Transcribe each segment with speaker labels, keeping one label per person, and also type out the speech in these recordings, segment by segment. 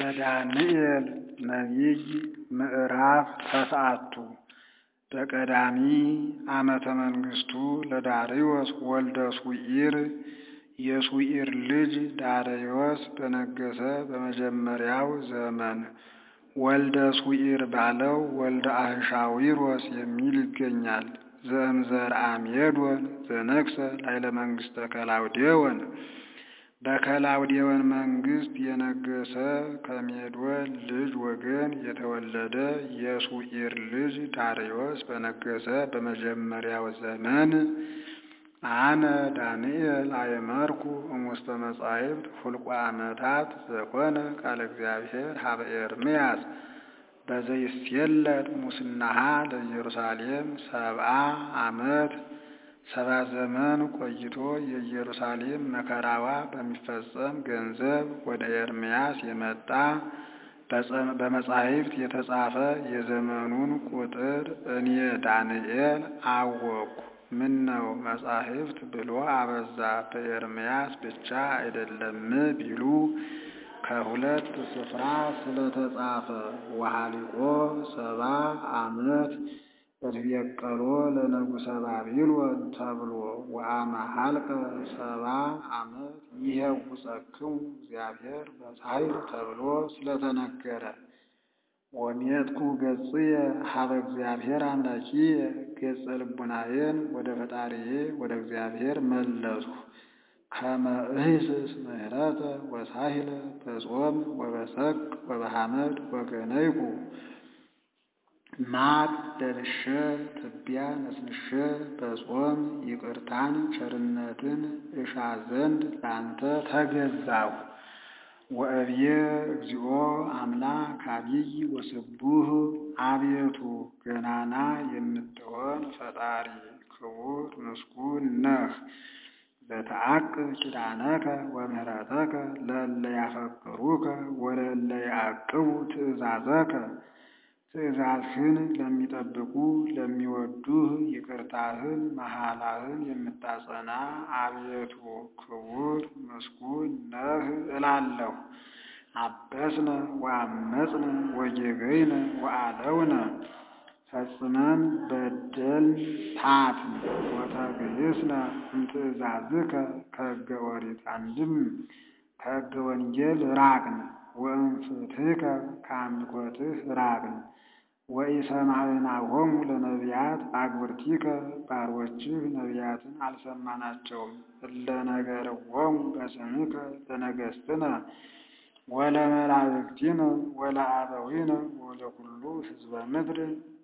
Speaker 1: ዘዳንኤል ነቢይ ምዕራፍ ተስዓቱ በቀዳሚ ዓመተ መንግሥቱ ለዳርዮስ ወልደ ሱዒር የሱዒር ልጅ ዳርዮስ በነገሠ በመጀመሪያው ዘመን ወልደ ሱዒር ባለው ወልደ አህሻዊሮስ የሚል ይገኛል። ዘእምዘርአ ሜዶን ዘነግሠ ላዕለ መንግሥተ ከላውዴዎን በከላውዴዎን መንግሥት የነገሠ ከሜዶን ልጅ ወገን የተወለደ የሱዒር ልጅ ዳርዮስ በነገሠ በመጀመሪያው ዘመን አነ ዳንኤል አእመርኩ እሙስተ መጻሕፍት ሁልቆ ዓመታት ዘኮነ ቃለ እግዚአብሔር ሀበ ኤርምያስ በዘይሴለጥ ሙስናሃ ለኢየሩሳሌም ሰብአ ዓመት ሰባ ዘመን ቆይቶ የኢየሩሳሌም መከራዋ በሚፈጸም ገንዘብ ወደ ኤርምያስ የመጣ በመጻሕፍት የተጻፈ የዘመኑን ቁጥር እኔ ዳንኤል አወቅሁ። ምነው መጻሕፍት ብሎ አበዛ በኤርምያስ ብቻ አይደለም ቢሉ ከሁለት ስፍራ ስለተጻፈ ወሃሊቆ ሰባ ዓመት እትቤቀሎ ለንጉሠ ባቢሎን ተብሎ ወአመ ሀልቀ ሰባ ዓመት ይሄውፀክሙ እግዚአብሔር በጻሕል ተብሎ ስለተነገረ ወሜጥኩ ገጽየ ሀበ እግዚአብሔር አምላኪየ ገጸ ልቡናዬን ወደ ፈጣሪዬ ወደ እግዚአብሔር መለስሁ። ከመ እህስስ ምህረተ ወሳሂለ በጾም ወበሰቅ ወበሐመድ ወገነይኩ ማቅ ለብሼ ትቢያ ነስንሼ በጾም ይቅርታን ቸርነትን እሻ ዘንድ ላንተ ተገዛሁ። ወእብዬ እግዚኦ አምላክ አቢይ ወስቡህ አቤቱ ገናና የምትሆን ፈጣሪ ክቡር ምስጉን ነህ። ዘተአቅብ ኪዳነከ ወምህረተከ ለእለ ያፈቅሩከ ወለእለ ያዕቅቡ ትእዛዘከ ትእዛዝህን ለሚጠብቁ ለሚወዱህ ይቅርታህን መሐላህን የምታጸና አቤቱ ክቡር ምስጉን ነህ እላለሁ። አበስነ ወአመፅነ ወጌገይነ ወአለውነ ፈጽመን በደልን ታትን ወተግህስነ እምትእዛዝከ ከሕገ ኦሪት አንድም ከሕገ ወንጌል ራቅን ወእምፍትሕከ ከአምልኮትህ ራቅን። ወኢሰማዕናሆሙ ለነቢያት አግብርቲከ ባሮችህ ነቢያትን አልሰማናቸውም። እለ ነገርዎሙ በስምከ ለነገሥትነ ወለመላእክቲነ ወለአበዊነ ወለኩሉ ሕዝበ ምድር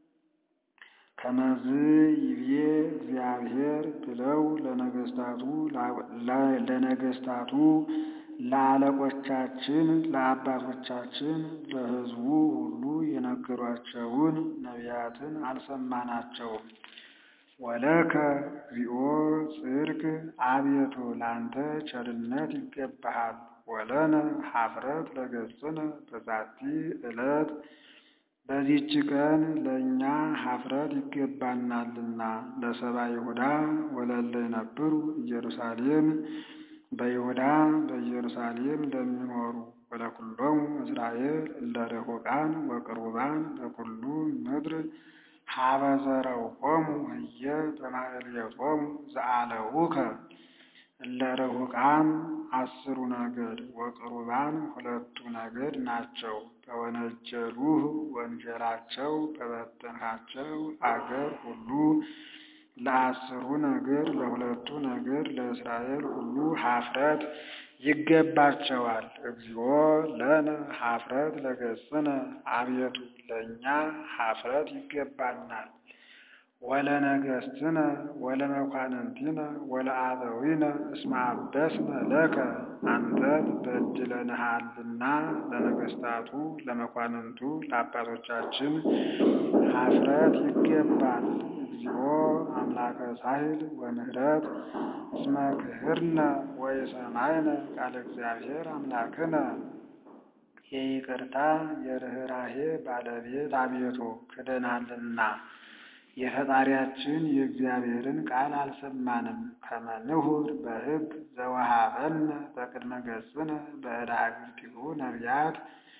Speaker 1: ከመዝ ይቤ እግዚአብሔር ብለው ለነገሥታቱ ለነገሥታቱ ለአለቆቻችን ለአባቶቻችን ለሕዝቡ ሁሉ የነገሯቸውን ነቢያትን አልሰማናቸውም። ወለከ እግዚኦ ጽድቅ አቤቱ ላንተ ቸርነት ይገባሃል። ወለነ ኀፍረት ለገጽነ በዛቲ ዕለት በዚህች ቀን ለእኛ ኀፍረት ይገባናልና ለሰባ ይሁዳ ወለለ ይነብሩ ኢየሩሳሌም በይሁዳ በኢየሩሳሌም ለሚኖሩ ወለኩሎሙ እስራኤል እለ ርሑቃን ወቅሩባን በኩሉ ምድር ሀበ ዘረውቆሙ ህየ በማሕሌቶሙ ዘአለውከ እለ ርሑቃን አስሩ ነገድ ወቅሩባን ሁለቱ ነገድ ናቸው። በወነጀሉህ ወንጀላቸው በበተንሃቸው አገር ሁሉ ለአስሩ ነገድ ለሁለቱ ነገድ ለእስራኤል ሁሉ ኀፍረት ይገባቸዋል። እግዚኦ ለነ ኀፍረት ለገጽነ አቤቱ ለእኛ ኀፍረት ይገባናል። ወለነገሥትነ ወለመኳንንቲነ ወለአበዊነ እስመ አበስነ ለከ አንተን በድለንሃልና ለነገሥታቱ ለመኳንንቱ ለአባቶቻችን ኀፍረት ይገባል። እግዚኦ አምላከ ሳህል ወምህረት እስመ ክህርነ ወየሰማይነ ቃለ እግዚአብሔር አምላክነ የይቅርታ የርኅራሄ ባለቤት አቤቱ ክደናልና የፈጣሪያችን የእግዚአብሔርን ቃል አልሰማንም። ከመንሁር በሕግ ዘወሃበነ በቅድመ ገጽነ በዕዳ አግብርቲሁ ነቢያት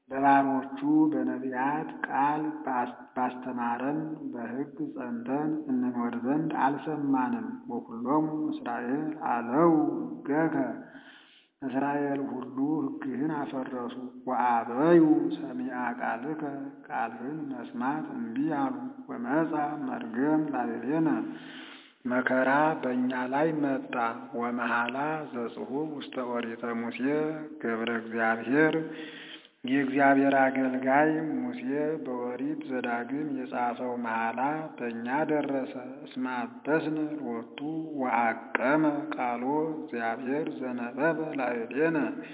Speaker 1: በባሮቹ በነቢያት ቃል ባስተማረን በሕግ ጸንተን እንኖር ዘንድ አልሰማንም። ወኩሎሙ እስራኤል አለው ሕገከ እስራኤል ሁሉ ሕግህን አፈረሱ። ወአበዩ ሰሚዐ ቃልከ ቃልህን መስማት እምቢ አሉ። ወመጻ መርገም ላዕሌነ መከራ በእኛ ላይ መጣ። ወመሐላ ዘጽሑፍ ውስተ ኦሪተ ሙሴ ገብረ እግዚአብሔር የእግዚአብሔር አገልጋይ ሙሴ በኦሪት ዘዳግም የጻፈው መሐላ በእኛ ደረሰ። እስመ አበስነ ሎቱ ወዐቀመ ቃሎ እግዚአብሔር ዘነበበ ላዕሌነ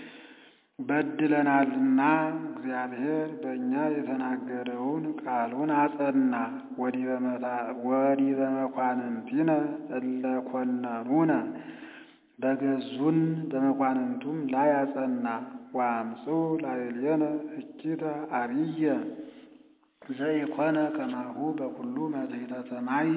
Speaker 1: በድለናልና እግዚአብሔር በእኛ የተናገረውን ቃሉን አጸና። ወዲበ መኳንንቲነ እለ ኮነኑነ በገዙን በመኳንንቱም ላይ አጸና። ወአምጽኡ ላዕሌነ እኪተ አብየ ዘኢኮነ ከማሁ በኩሉ መትሕተ ሰማይ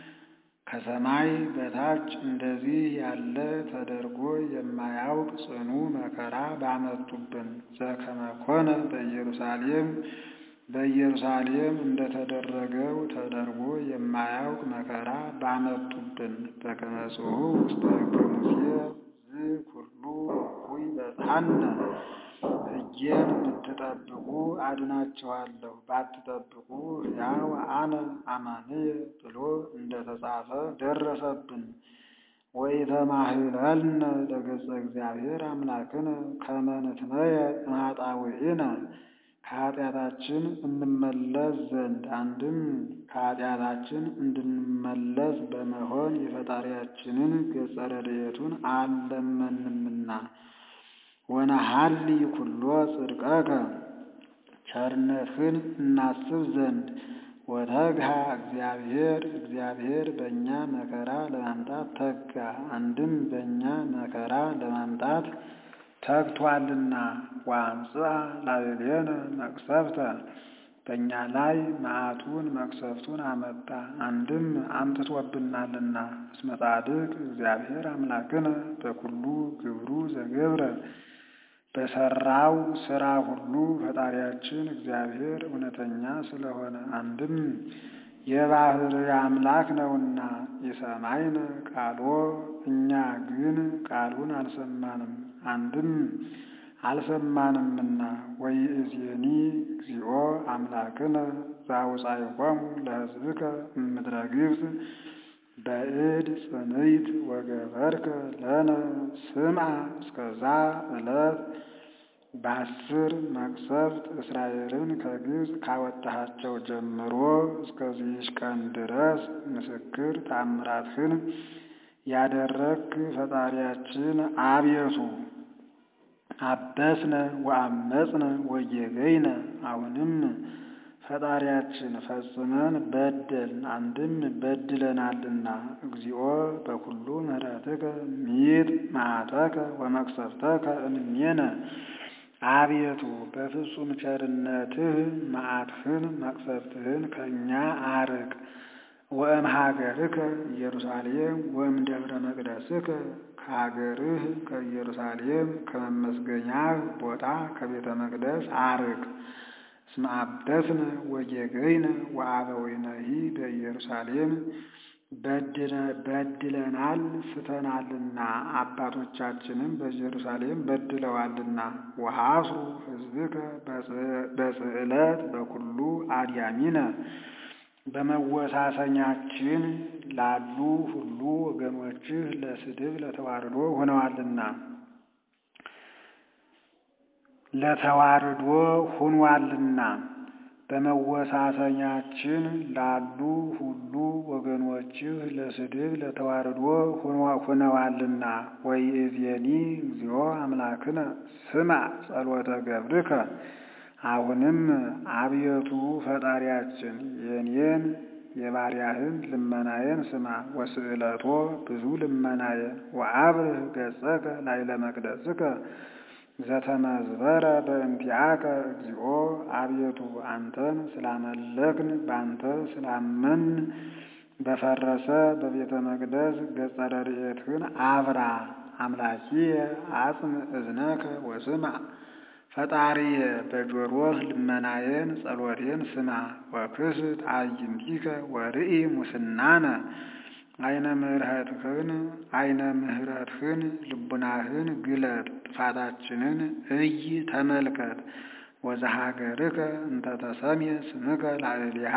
Speaker 1: ከሰማይ በታች እንደዚህ ያለ ተደርጎ የማያውቅ ጽኑ መከራ ባመጡብን። ዘከመ ኮነ በኢየሩሳሌም በኢየሩሳሌም እንደተደረገው ተደርጎ የማያውቅ መከራ ባመጡብን። በከመ ጽሑፍ ውስተ ሕገ ሙሴ ዝኩሉ እኩይ በጽሐነ ሕጌን ብትጠብቁ አድናችኋለሁ፣ ባትጠብቁ ሕያው አነ አማንየ ብሎ እንደተጻፈ ደረሰብን። ወኢተማህለልነ ለገጸ እግዚአብሔር አምላክነ ከመ ንትመየ እምኃጣውኢነ ከኃጢአታችን እንመለስ ዘንድ አንድም ከኃጢአታችን እንድንመለስ በመሆን የፈጣሪያችንን ገጸ ረድኤቱን አልለመንምና ወነሐሊ ኩሎ ጽድቀከ ቸርነትህን እናስብ ዘንድ ወተግሃ እግዚአብሔር እግዚአብሔር በእኛ መከራ ለማምጣት ተጋ። አንድም በእኛ መከራ ለማምጣት ተግቷልና። ወአምጽአ ላዕሌነ መቅሰፍተ በእኛ ላይ መዓቱን መቅሰፍቱን አመጣ። አንድም አምጥቶብናልና። እስመ ጻድቅ እግዚአብሔር አምላክነ በኩሉ ግብሩ ዘገብረ በሰራው ስራ ሁሉ ፈጣሪያችን እግዚአብሔር እውነተኛ ስለሆነ አንድም የባህርይ አምላክ ነውና። የሰማይነ ቃሎ እኛ ግን ቃሉን አልሰማንም። አንድም አልሰማንምና። ወይእዜኒ እግዚኦ አምላክነ ዘአውጻእኮሙ ለሕዝብከ እምድረ ግብፅ በእድ ጽንዕት ወገበርከ ለነ ስምዐ እስከዛ ዕለት በአስር መቅሰፍት እስራኤልን ከግብፅ ካወጣሃቸው ጀምሮ እስከዚህች ቀን ድረስ ምስክር ታምራትህን ያደረግክ ፈጣሪያችን አቤቱ አበስነ ወአመፅነ ወጌገይነ አሁንም ፈጣሪያችን ፈጽመን በደልን አንድም በድለናልና። እግዚኦ በኩሉ ምሕረትከ ሚጥ መዓተከ ወመቅሰፍተከ እምኔነ አቤቱ በፍጹም ቸርነትህ መዓትህን መቅሰፍትህን ከእኛ አርቅ። ወእም ሀገርከ ኢየሩሳሌም ወእም ደብረ መቅደስከ ከሀገርህ ከኢየሩሳሌም ከመመስገኛህ ቦታ ከቤተ መቅደስ አርቅ። እስመ አበስነ ወጌገይነ ወአበዊነሂ በኢየሩሳሌም በድለናል ስተናልና አባቶቻችንም በኢየሩሳሌም በድለዋልና። ወሐስሩ ሕዝብከ በጽዕለት በኩሉ አድያሚነ በመወሳሰኛችን ላሉ ሁሉ ወገኖችህ ለስድብ ለተዋርዶ ሆነዋልና ለተዋርዶ ሆኗልና በመወሳሰኛችን ላሉ ሁሉ ወገኖችህ ለስድብ ለተዋርዶ ሆነዋልና። ወይእዜኒ እግዚኦ አምላክነ ስምዐ ጸሎተ ገብርከ አሁንም አብየቱ ፈጣሪያችን የኔን የባሪያህን ልመናዬን ስማ። ወስዕለቶ ብዙ ልመናዬን ወአብርህ ገጸከ ላዕለ መቅደስከ ዘተመዝበረ በእንቲአከ እግዚኦ አቤቱ አንተን ስላመለክን በአንተ ስላመን በፈረሰ በቤተ መቅደስ ገጸ ረድኤትህን አብራ። አምላኪየ አጽም እዝነከ ወስምዕ ፈጣሪየ በጆሮህ ልመናዬን ጸሎቴን ስማ። ወክስት አዕይንቲከ ወርኢ ሙስናነ አይነ ምሕረትህን አይነ ምሕረትህን ልቡናህን ግለጥ፣ ጥፋታችንን እይ ተመልከት። ወዘሀገርከ እንተ ተሰምየ ስምከ ላዕሌሃ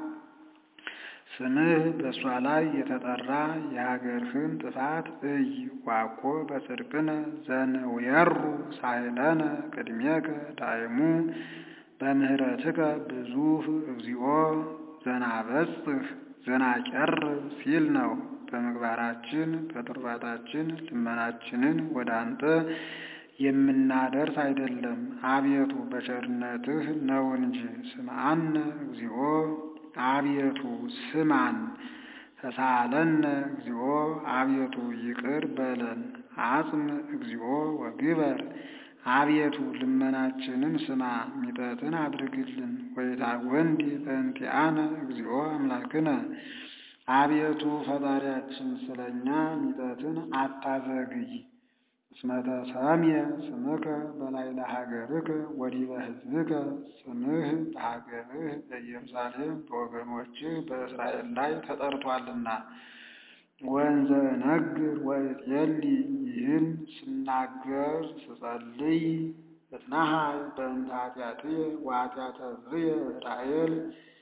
Speaker 1: ስምህ በእሷ ላይ የተጠራ የሀገርህን ጥፋት እይ። ዋኮ በጽድቅነ ዘንውየሩ ሳህለነ ቅድሜከ ዳይሙ በምህረትከ ብዙህ እግዚኦ ዘናበጽህ ዘናቀርብ ሲል ነው። በምግባራችን በትሩፋታችን ልመናችንን ወደ አንተ የምናደርስ አይደለም፣ አቤቱ በቸርነትህ ነው እንጂ። ስምዐነ እግዚኦ አቤቱ ስማን። ተሳለነ እግዚኦ አቤቱ ይቅር በለን። አጽም እግዚኦ ወግበር አቤቱ ልመናችንን ስማ፣ ሚጠትን አድርግልን። ወይታወንዲ በእንቲአነ እግዚኦ አምላክነ አቤቱ ፈጣሪያችን ስለኛ ሚጠትን አታዘግይ። እስመ ተሰምየ ስምከ በላዕለ ሀገርከ ወዲበ ሕዝብከ ስምህ በሀገርህ በኢየሩሳሌም በወገኖችህ በእስራኤል ላይ ተጠርቷልና። ወእንዘ እነግር ወእጼሊ ይህን ስናገር ስጸልይ እትናሃይ በእንተ ኃጢአትየ ወኃጢአተ ሕዝብየ እስራኤል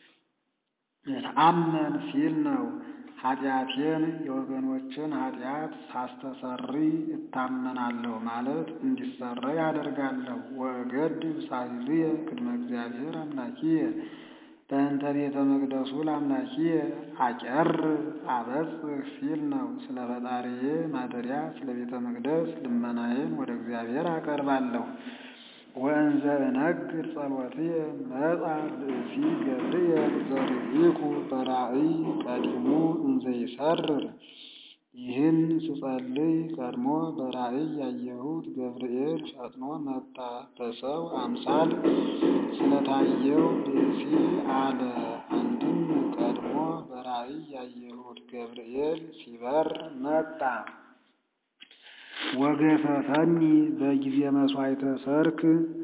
Speaker 1: እትአመን ሲል ነው። ኃጢአቴን የወገኖችን ኃጢአት ሳስተሰሪ እታመናለሁ ማለት እንዲሰረይ አደርጋለሁ። ወእገድብ ሳህልየ ቅድመ እግዚአብሔር አምላኪየ በእንተ ቤተ መቅደሱ ለአምላኪየ አቀርብ አበጽህ ሲል ነው። ስለ ፈጣሪዬ ማደሪያ ስለ ቤተ መቅደስ ልመናዬን ወደ እግዚአብሔር አቀርባለሁ። ወእንዘ እነግር ጸሎትየ መጻ ብእሲ ገብርኤል ዘርኢኩ በራእይ ቀዲሙ እንዘ ይሰርር። ይህን ስጸልይ ቀድሞ በራእይ ያየሁት ገብርኤል ፈጥኖ መጣ። በሰው አምሳል ስለታየው ብእሲ አለ። አንድም ቀድሞ በራእይ ያየሁት ገብርኤል ሲበር መጣ። ወገፈፈኒ በጊዜ መስዋዕተ ሰርክ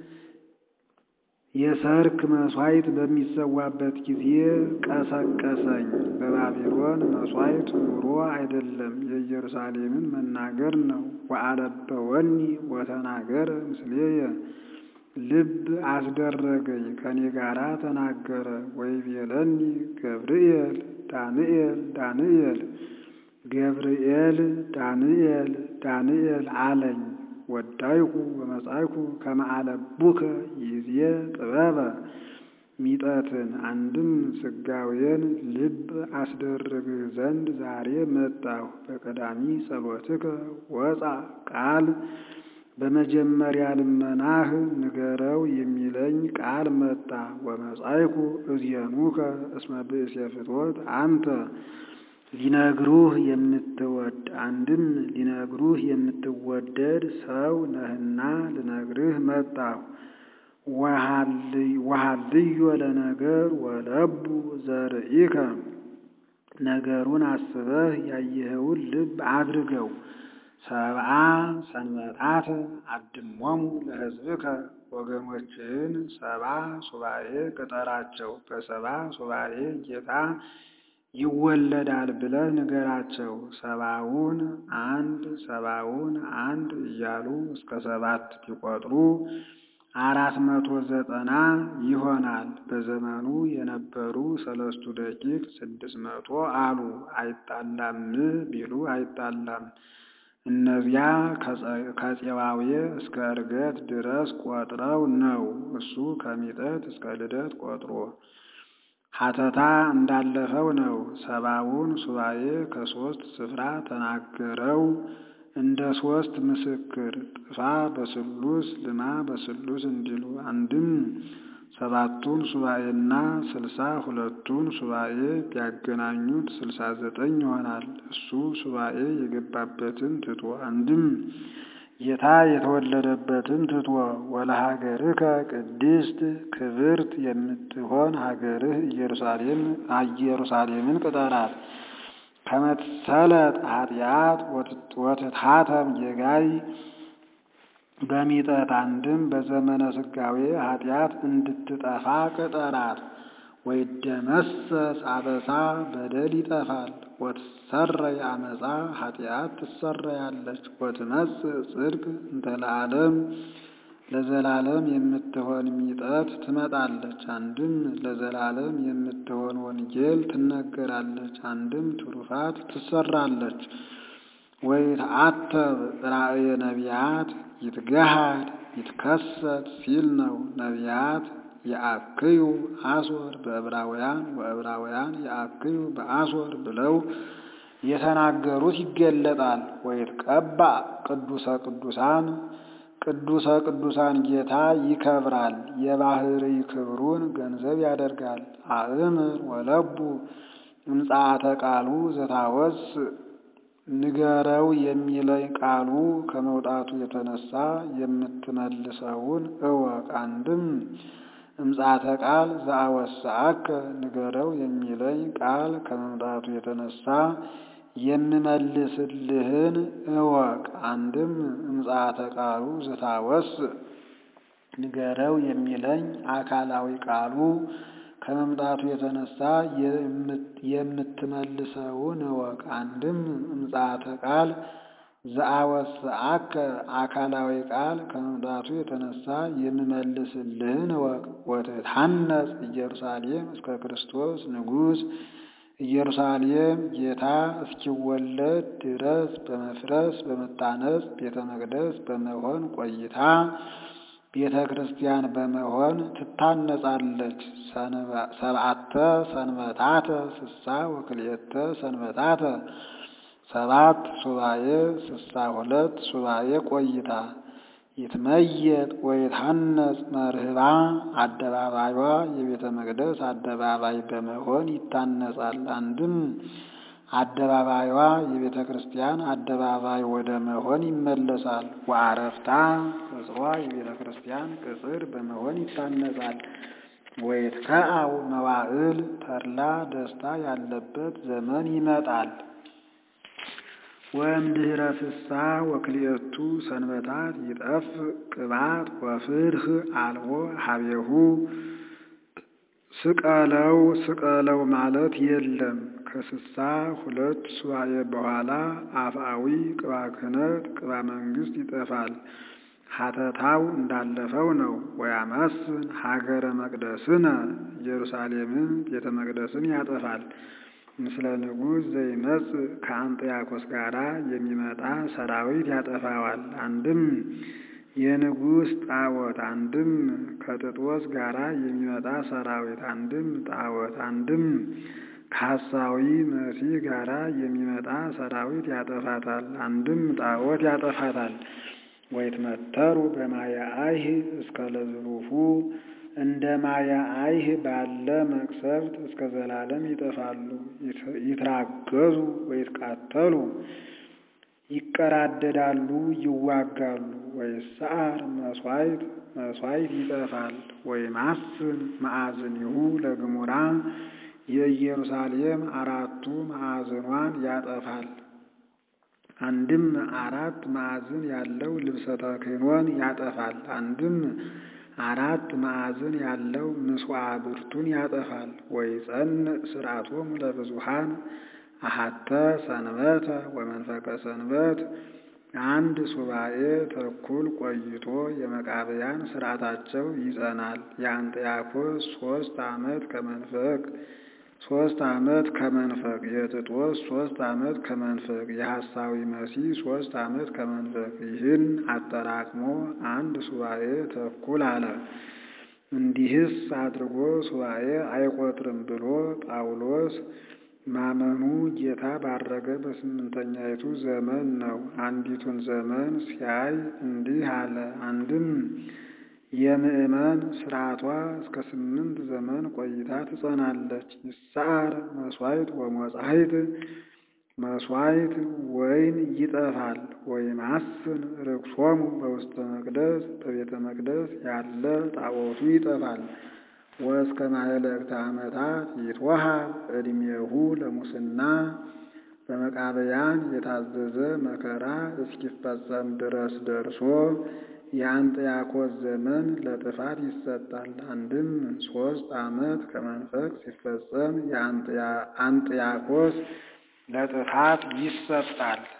Speaker 1: የሰርክ መስዋዕት በሚሰዋበት ጊዜ ቀሰቀሰኝ። በባቢሎን መስዋዕት ኑሮ አይደለም የኢየሩሳሌምን መናገር ነው። ወአለበወኒ ወተናገረ ምስሌየ ልብ አስደረገኝ ከኔ ጋራ ተናገረ። ወይቤለኒ ገብርኤል ዳንኤል ዳንኤል ገብርኤል ዳንኤል ዳንኤል አለኝ። ወዳይኩ ወመጻይኩ ከመ አለቡከ ይዜ ጥበበ ሚጠትን አንድም ስጋዌን ልብ አስደርግህ ዘንድ ዛሬ መጣሁ። በቀዳሚ ጸሎትከ ወፃ ቃል በመጀመሪያ ልመናህ ንገረው የሚለኝ ቃል መጣ። ወመጻይኩ እዝየኑከ እስመ ብእሴ ፍትወት አንተ ሊነግሩህ የምትወድ አንድም ሊነግሩህ የምትወደድ ሰው ነህና ልነግርህ መጣሁ። ወሃልዮ ለነገር ወለቡ ዘርኢከ ነገሩን አስበህ ያየኸውን ልብ አድርገው። ሰብአ ሰንበታት አድሞሙ ለሕዝብከ ወገኖችህን ሰባ ሱባኤ ቅጠራቸው። በሰባ ሱባኤ ጌታ ይወለዳል ብለህ ንገራቸው። ሰባውን አንድ ሰባውን አንድ እያሉ እስከ ሰባት ቢቆጥሩ አራት መቶ ዘጠና ይሆናል። በዘመኑ የነበሩ ሰለስቱ ደቂቅ ስድስት መቶ አሉ። አይጣላም ቢሉ አይጣላም። እነዚያ ከፄዋዌ እስከ ዕርገት ድረስ ቆጥረው ነው። እሱ ከሚጠት እስከ ልደት ቆጥሮ ሀተታ እንዳለፈው ነው። ሰባውን ሱባኤ ከሶስት ስፍራ ተናገረው እንደ ሶስት ምስክር ጥፋ በስሉስ ልማ በስሉስ እንዲሉ አንድም ሰባቱን ሱባኤና ስልሳ ሁለቱን ሱባኤ ቢያገናኙት ስልሳ ዘጠኝ ይሆናል። እሱ ሱባኤ የገባበትን ትቶ አንድም ጌታ የተወለደበትን ትቶ ወለሀገርከ ቅድስት ክብርት የምትሆን ሀገርህ ኢየሩሳሌም ኢየሩሳሌምን ቅጠራት። ከመትሰለጥ ኃጢአት ወትታተም ጌጋይ በሚጠት አንድም በዘመነ ስጋዌ ኃጢአት እንድትጠፋ ቅጠራት። ወይደመሰስ አበሳ በደል ይጠፋል። ወትሰረይ አመፃ ኃጢአት ትሰረያለች። ወትመጽእ ጽድቅ እንተ ለዓለም ለዘላለም የምትሆን ሚጠት ትመጣለች። አንድም ለዘላለም የምትሆን ወንጌል ትነገራለች። አንድም ትሩፋት ትሰራለች። ወይትዓተብ ራእየ ነቢያት ይትገሃድ ይትከሰት ሲል ነው። ነቢያት የአክዩ አስወር በዕብራውያን ወዕብራውያን የአክዩ በአስወር ብለው የተናገሩት ይገለጣል። ወይትቀባ ቅዱሰ ቅዱሳን ቅዱሰ ቅዱሳን ጌታ ይከብራል። የባህርይ ክብሩን ገንዘብ ያደርጋል። አእምር ወለቡ እምጽአተ ቃሉ ዘታወስ ንገረው የሚለኝ ቃሉ ከመውጣቱ የተነሳ የምትመልሰውን እወቅ። አንድም እምጽአተ ቃል ዘአወስአከ ንገረው የሚለኝ ቃል ከመምጣቱ የተነሳ የምመልስልህን እወቅ። አንድም እምጽአተ ቃሉ ዘታወስ ንገረው የሚለኝ አካላዊ ቃሉ ከመምጣቱ የተነሳ የምትመልሰውን እወቅ። አንድም እምጽአተ ቃል ዘአወስአከ አካላዊ ቃል ከመምጣቱ የተነሳ የምመልስልህን እወቅ። ወትታነጽ ኢየሩሳሌም እስከ ክርስቶስ ንጉሥ ኢየሩሳሌም ጌታ እስኪወለድ ድረስ በመፍረስ በመታነጽ ቤተ መቅደስ በመሆን ቆይታ ቤተ ክርስቲያን በመሆን ትታነጻለች። ሰብዓተ ሰንበታተ ስሳ ወክልኤተ ሰንበታተ ሰባት ሱባኤ ስሳ ሁለት ሱባኤ ቆይታ ይትመየጥ ወይትሐነጽ መርህባ አደባባይዋ የቤተ መቅደስ አደባባይ በመሆን ይታነጻል። አንድም አደባባይዋ የቤተ ክርስቲያን አደባባይ ወደ መሆን ይመለሳል። ወአረፍታ ቅጽሯ የቤተ ክርስቲያን ቅጽር በመሆን ይታነጻል። ወይትከዐው መዋዕል ተድላ ደስታ ያለበት ዘመን ይመጣል። ወእምድኅረ ፍስሓ ወክልኤቱ ሰንበታት ይጠፍ ቅባት ወፍርህ አልቦ ሀቤሁ ስቀለው ስቀለው ማለት የለም። ከስሳ ሁለት ሱባኤ በኋላ አፍአዊ ቅባ ክህነት ቅባ መንግሥት ይጠፋል። ሀተታው እንዳለፈው ነው። ወያመስን ሀገረ መቅደስነ ኢየሩሳሌምን ቤተ መቅደስን ያጠፋል። ምስለ ንጉሥ ዘይመጽእ ከአንጥያኮስ ጋራ የሚመጣ ሰራዊት ያጠፋዋል። አንድም የንጉሥ ጣዖት፣ አንድም ከጥጦስ ጋራ የሚመጣ ሰራዊት፣ አንድም ጣዖት፣ አንድም ከሐሳዊ መሲህ ጋራ የሚመጣ ሰራዊት ያጠፋታል። አንድም ጣዖት ያጠፋታል። ወይትመተሩ በማየ አይህ እስከ ለዝሉፉ እንደ ማየ አይህ ባለ መቅሰፍት እስከ ዘላለም ይጠፋሉ። ይትራገዙ ወይትቃተሉ ይቀራደዳሉ፣ ይዋጋሉ። ወይሰዓር መስዋዕት መስዋዕት ይጠፋል። ወይማስን ማዕዝኒሁ ለግሙራ የኢየሩሳሌም አራቱ ማዕዝኗን ያጠፋል። አንድም አራት ማዕዝን ያለው ልብሰ ተክህኖን ያጠፋል። አንድም አራት ማዕዝን ያለው ምስዋዕ ብርቱን ያጠፋል። ወይጸንዕ ሥርዓቶሙ ለብዙኃን አሐተ ሰንበተ ወመንፈቀ ሰንበት አንድ ሱባኤ ተኩል ቆይቶ የመቃብያን ሥርዓታቸው ይጸናል። የአንጥያኮስ ሦስት ዓመት ከመንፈቅ ሦስት ዓመት ከመንፈቅ የጥጦስ ሦስት ዓመት ከመንፈቅ የሐሳዊ መሲህ ሦስት ዓመት ከመንፈቅ ይህን አጠራቅሞ አንድ ሱባኤ ተኩል አለ። እንዲህስ አድርጎ ሱባኤ አይቆጥርም ብሎ ጳውሎስ ማመኑ ጌታ ባረገ በስምንተኛይቱ ዘመን ነው። አንዲቱን ዘመን ሲያይ እንዲህ አለ። አንድም የምእመን ሥርዓቷ እስከ ስምንት ዘመን ቆይታ ትጸናለች። ይሰዓር መሥዋዕት ወመጻሕይት መሥዋዕት ወይን ይጠፋል። ወይማስን ርክሶሙ በውስተ መቅደስ በቤተ መቅደስ ያለ ጣዖቱ ይጠፋል። ወእስከ ማኅለቅተ ዓመታት ይትወሃብ ዕድሜሁ ለሙስና በመቃብያን የታዘዘ መከራ እስኪፈጸም ድረስ ደርሶ የአንጥያኮስ ዘመን ለጥፋት ይሰጣል። አንድም ሶስት ዓመት ከመንፈቅ ሲፈጸም የአንጥያኮስ ለጥፋት ይሰጣል።